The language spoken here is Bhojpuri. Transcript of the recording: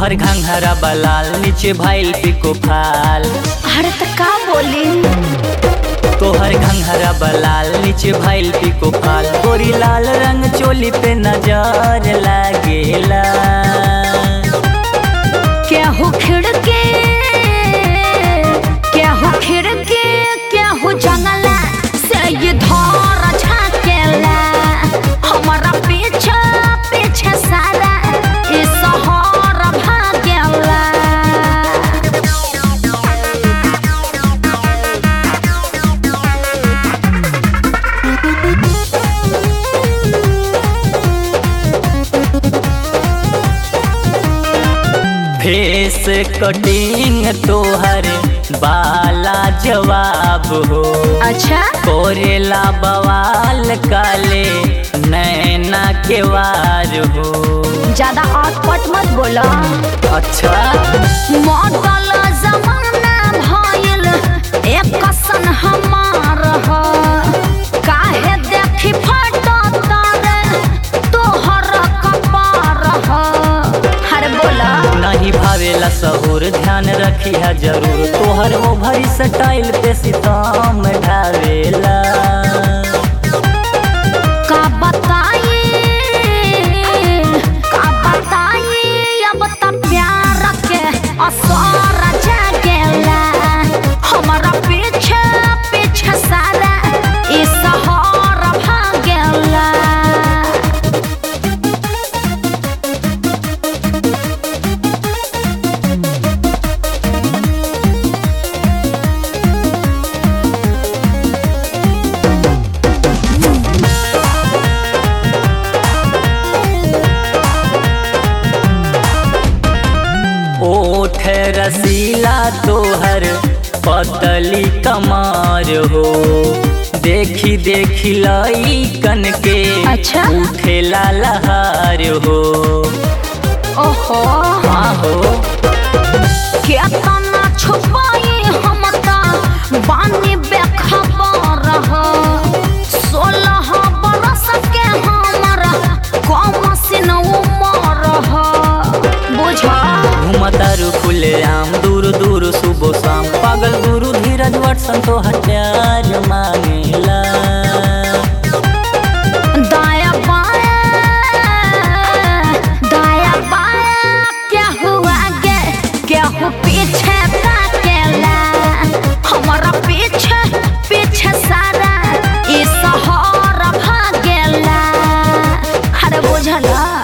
तोहर घंघरा बलाल नीचे भाईल पिको फाल अरे तो का बोली तोहर घंघरा बलाल नीचे भाईल पिको फाल गोरी लाल रंग चोली पे नजर लागेला क्या हो खिड़के क्या हो खिड़के क्या हो जंगला से ये धर झाकेला हमारा पीछे पीछे सारा इस शहर भागेला फेस कटिंग तोहर बाला जवाब हो अच्छा कोरेला बवाल काले नैना के वार हो ज्यादा अटपट मत बोला अच्छा मॉडल जमाना भइल एक सन हमार ह काहे देखी फटो तारे तोहर कपार ह अरे बोला नहीं भावेला सहूर ध्यान रखी है जरूर तोहर ओभर स्टाइल पे सितम ढावेला का बताई का बताई अब त प्यार के असर जागेला हमारा पीछे पीछे सारा ई शहर भागेला ओठ रसीला तोहर पतली कमार हो देखी देखी लाई कन के अच्छा? उठेला लहार हो ओहो हाँ हो केतना छुपाई हम त बानी बेखबर ह सोलह बरस के हमर कम सिन उमर ह बुझ घूमतारू खुले आम दूर दूर सुबह शाम पागल गुरु धीरज वटसन तो हथियार मांगेला दाया बाया दाया बाया क्या हुआ गे क्या हो पीछे ताकेला हमारा पीछे पीछे सारा ई शहर भागेला अरे बुझला